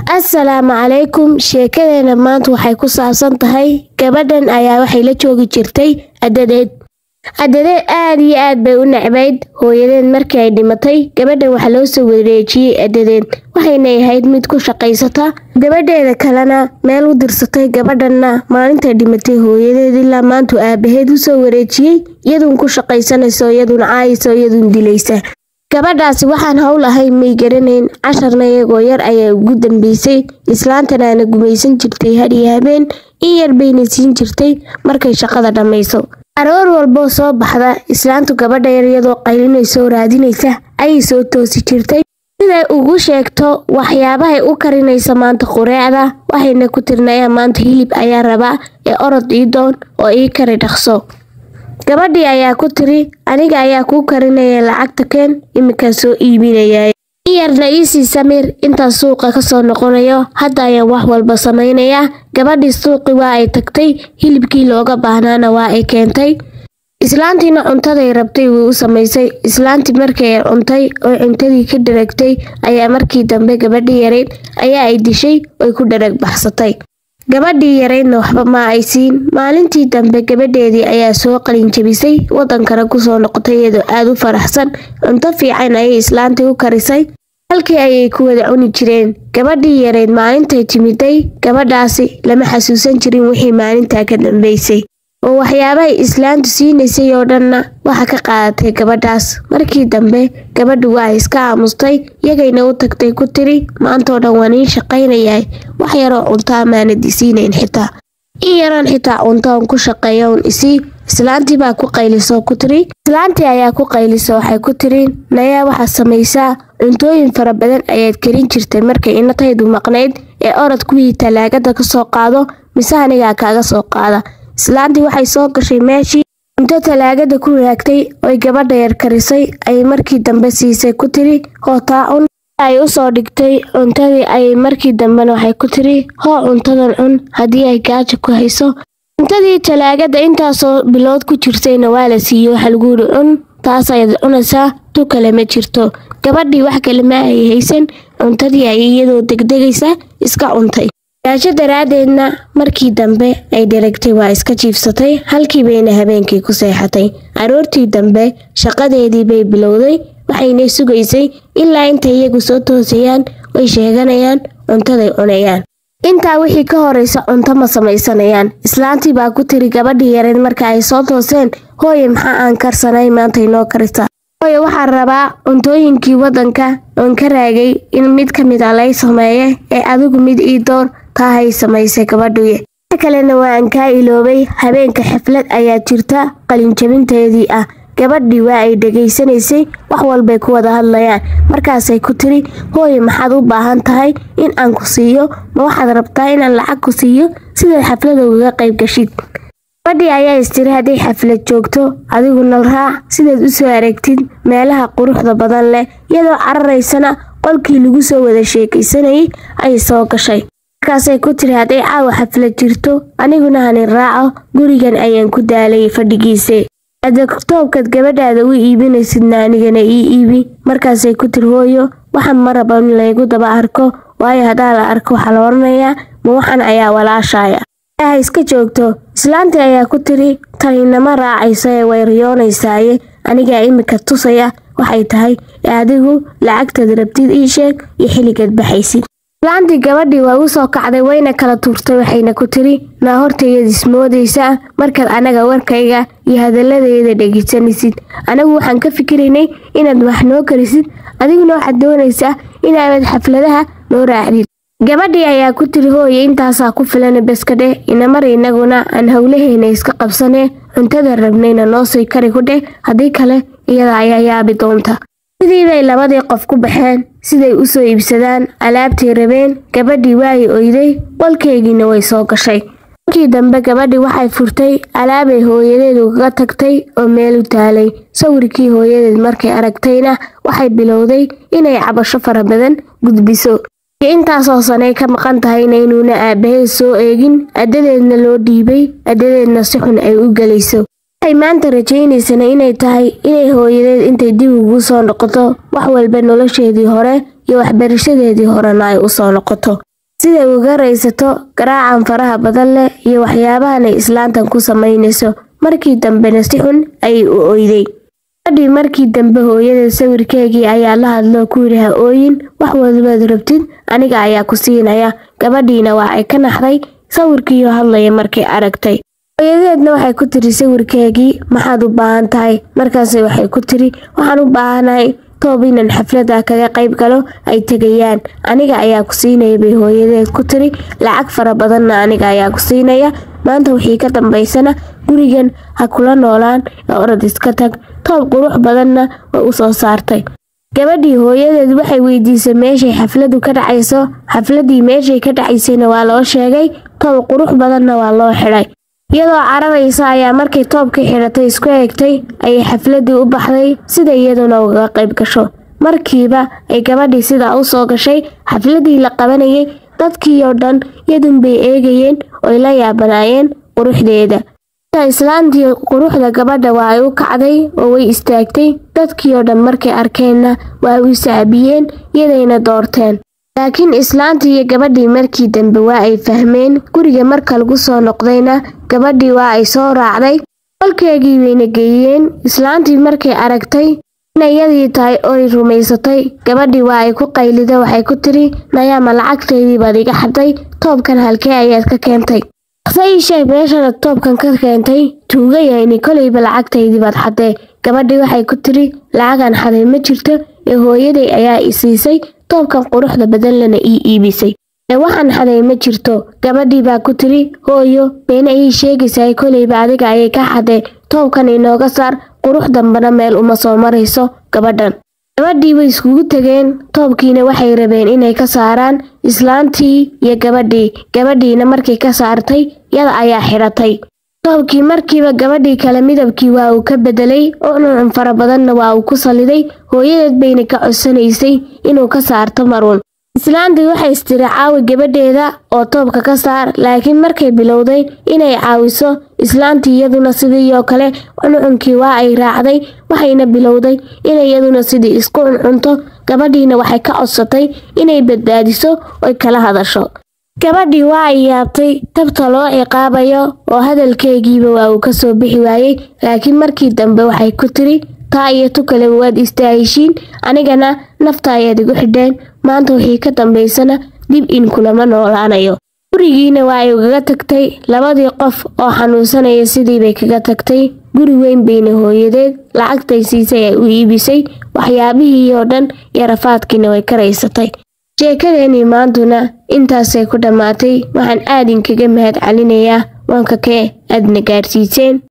assalaamu calaykum sheekadeena maanta waxay ku saabsan tahay gabadhan ayaa waxay la joogi jirtay adadeed adadeed aad iyo aad bay u necbayd hooyadeed markii ay dhimatay gabadhan waxaa loo soo wareejiyey adadeed waxayna ahayd mid ku shaqaysata gabadheeda kalena meel u dirsatay gabadhanna maalintay dhimatay hooyadeed ilaa maantu aabaheed u soo wareejiyey iyaduun ku shaqaysanayso iyaduun caayayso iyaduun dilaysa gabadhaasi waxaan howl ahayn may garanayn casharna iyagoo yar ayaa ugu dambeysay islaantanaana gumaysan jirtay had iyo habeen in yar bayna siin jirtay markay shaqada dhammayso aroor walboo soo baxda islaantu gabadha yar iyadoo qaylinayso raadinaysa ayay soo toosi jirtay siday ugu sheegto waxyaabahay u karinaysa maanta qureecda waxayna ku tirinayaa maanta hilib ayaa rabaa ee orod ii doon oo ii kari dhaqso gabadhii ayaa ku tiri aniga ayaa kuu karinaya lacagta keen iminkaa soo iibinayaa in yarna iisii samiir intaas suuqa ka soo noqonayo hadda ayaan wax walba samaynayaa gabadhii suuqi waa ay tagtay hilibkii looga baahnaana waa ay keentay islaantiina cuntaday rabtay way u samaysay islaantii markii ay cuntay oo cuntadii ka dharagtay ayaa markii dambe gabadhii yarayd ayaa ay dishay oy ku dharag baxsatay gabadhii yaraydna waxba ma ay siin maalintii dambe gabadheedii ayaa soo qalin jabisay wadankana kusoo noqotay iyadoo aad u faraxsan cunto fiican ayay islaantii u karisay halkii ayay ku wada cuni jireen gabadhii yarayd maalintay timiday gabadhaasi lama xasuusan jirin wixii maalintaa ka dambeysay oo waxyaabahay islaantu siinaysay oo dhanna waxa ka qaadatay gabadhaas markii dambe gabadhu waa iska aamustay iyagayna u tagtay ku tiri maantoo dhan waan ii shaqaynayahay wax yaroo cunto amaanad isiinayn xitaa in yaraan xitaa cunto aan ku shaqeeya un isii islaantii baa ku qaylisoo ku tiri islaantii ayaa ku qayliso waxay ku tiri nayaa waxaad samaysaa cuntooyin fara badan ayaad karin jirtay markay inataydu maqnayd ee orod kuwii talaagada ka soo qaado mise anigaa kaaga soo qaada islaantii waxay soo gashay meeshii cunto talaagada ku raagtay oy gabadha yar karisay ayay markii dambe siisay ku tiri hootaa cun ay u soo dhigtay cuntadii ayay markii dambena waxay ku tiri hoo cuntadan cun haddii ay gaaja ku hayso cuntadii talaagada intaasoo bilood ku jirtayna waa la siiyey waxa lagu yidhi cun taas ayaad cunaysaa tu kale ma jirto gabadhii wax kale ma ay haysan cuntadii ayay iyadoo degdegaysa iska cuntay gaajo daraaddeedna markii dambe ay dheragtay waa iska jiifsatay halkii bayna habeenkii ku seexatay aroortii dambe shaqadeedii bay bilowday waxayna sugaysay ilaa intay iyagu soo toosayaan way sheeganayaan cuntaday cunayaan intaa wixii ka horaysa cunto ma samaysanayaan islaantii baa ku tiri gabadhii yareed marka ay soo tooseen hooye maxaa aan karsanay maanta inoo karisa hooye waxaan rabaa cuntooyinkii waddanka oon ka raagay in mid ka mid a lay sameeye ee adigu mid ii door taahay samaysay gabadhuye inta kalena waa aan kaa iloobay habeenka xaflad ayaa jirta qalinjabinteedii ah gabadhii waa ay dhegaysanaysay wax walbay ku wada hadlayaan markaasay ku tiri hooye maxaad u baahan tahay in aan ku siiyo ma waxaad rabtaa inaan lacag ku siiyo sidaad xaflada ugaga qayb gashid gabadhii ayaa istiri hadday xaflad joogto adigu nal raac sidaad u soo aragtid meelaha quruxda badan leh iyadoo cararaysana qolkii lagu soo wada sheekaysanayay ayay soo gashay markaasay ku tiri hadday caawa xaflad jirto aniguna hanin raaco gurigan ayaan ku daalay fadhigiise adagtoobkaad gabadhaada u iibinaysidna anigana ii iibi markaasay ku tiri hooyo waxaan ma raba in laygu daba arko waayo haddaa la arko waxaa la oranayaa ma waxan ayaa walaashaaya ha iska joogto islaantii ayaa ku tiri taninama raacayso ee way riyoonaysaaye anigaa imika tusaya waxay tahay ee adigu lacagtaad rabtid ii sheeg iyo xilligaad baxaysid islaantii gabadhii waa u soo kacday wayna kala tuurtay waxayna ku tiri naa hortayaad ismoodaysaa markaad anaga warkayga iyo hadalladeeda dhegeysanaysid anagu waxaan ka fikiraynay inaad wax noo karisid adiguna waxaad doonaysaa inaabad xafladaha noo raacdid gabadhii ayaa ku tiri hooye intaasaa ku filan baskadhe inamar inaguna aan howlaheena iska qabsanee cuntada rabnayna noo sii kari ku dheh haddii kale iyada ayaa yaabi doonta sidii bay labadii qof ku baxeen siday u soo iibsadaan alaabtii rabeen gabadhii waay oyday qolkeygiina way soo gashay markii dambe gabadhii waxay furtay alaabay hooyadeed ugaga tagtay oo meel u taalay sawirkii hooyadeed markay aragtayna waxay bilowday inay cabasho fara badan gudbiso intaasoo sanay ka maqan tahayna inuuna aabaheed soo eegin addadeedna loo dhiibay addadeedna si xun ay u gelayso waxay maanta rajaynaysana inay tahay inay hooyadeed intay dib ugu soo noqoto wax walba nolosheedii hore iyo waxbarashadeedii horena ay u soo noqoto siday uga raysato garaacan faraha badan leh iyo waxyaabahan ay islaantan ku samaynayso markii dambena si xun ayay u oyday gabadhii markii dambe hooyada sawirkeegii ayaa la hadloo ku yidhi ha ooyin wax walbaad rabtid aniga ayaa ku siinaya gabadhiina waxay ka naxday sawirkiioo hadlaya markay aragtay hooyadeedna waxay ku tiri sawirkeegii maxaad u baahan tahay markaase waxay ku tiri waxaan u baahanahay toob inan xaflada kaga qayb galo ay tegayaan aniga ayaa ku siinaya bay hooyadeed ku tiri lacag fara badanna aniga ayaa ku siinaya maanta wixii ka dambaysana gurigan ha kula noolaan ee orod iska tag toob qurux badanna way u soo saartay gabadhii hooyadeed waxay weydiisay meeshay xafladu ka dhacayso xafladii meeshay ka dhacaysayna waa loo sheegay toob qurux badanna waa loo xidhay iyadoo cararaysa ayaa markay toobkii xidhatay isku eegtay ayay xafladii u baxday sida iyaduna ugaga qayb gasho markiiba ay gabadhii sidaa u soo gashay xafladii la qabanayay dadkii oo dhan yadunbay eegayeen oy la yaabanaayeen quruxdeeda islaantii quruxda gabadha waa ay u kacday oo way istaagtay dadkii oo dhan markay arkeenna waa u sacbiyeen iyadayna doorteen laakiin islaantii iyo gabadhii markii dambe waa ay fahmeen guriga marka lagu soo noqdayna gabadhii waa ay soo raacday qolkeegii bayna geeyeen islaantii markay aragtay inay yadii tahay oy rumaysatay gabadhii waa ay ku qaylida waxay ku tiri nayaama lacagteydii baad iga xaday toobkan halkee ayaad ka keentay ii sheeg meeshanaad toobkan ka keentay tuuga yahayni kolayba lacagtaydii baad xadee gabadhii waxay ku tiri lacagan xaday ma jirto ee hooyaday ayaa i siisay toobkan quruxda badan lana ii iibisay ee waxaan xaday ma jirto gabadhii baa ku tiri hooyo beena ii sheegaysaay kolayba adiga ayay ka xadee toobkan inooga saar qurux dambana meel uma soo marayso gabadhan gabadhii way iskugu tegeen toobkiina waxay rabeen inay ka saaraan islaantii iyo gabadhii gabadhiina markay ka saartay yada ayaa xidhatay toobkii markiiba gabadhii kale midabkii waa uu ka bedelay ucuncun fara badanna waa uu ku saliday hooyadeed bayna ka codsanaysay inuu ka saarto maruun islaantii waxay istiri caawi gabadheeda oo toobka ka saar laakiin markay bilowday inay caawiso islaantii iyaduna sidiioo kale cuncunkii waa ay raacday waxayna bilowday inay iyaduna sidii isku cuncunto gabadhiina waxay ka codsatay inay badbaadiso oy kala hadasho gabadhii waa ay yaabtay tabta loo ciqaabayo oo hadalkeegiiba waa uu ka soo bixi waayey laakiin markii dambe waxay ku tiri taa iyo tu kaleba waad istaaheshiin anigana nafta ayaad igu xidheen maanta wixii ka dambaysana dib in kulama noolaanayo gurigiina waa ay ugaga tagtay labadii qof oo xanuunsanaya sidiibay kaga tagtay guri weyn bayna hooyadeed lacagtay siisay ay u iibisay waxyaabihii oo dhan iyo rafaadkiina way ka raysatay sheekadeenii maantuna intaasay ku dhammaatay waxaan aad inkaga mahad celinayaa waanka kee aadna gaadhsiiseen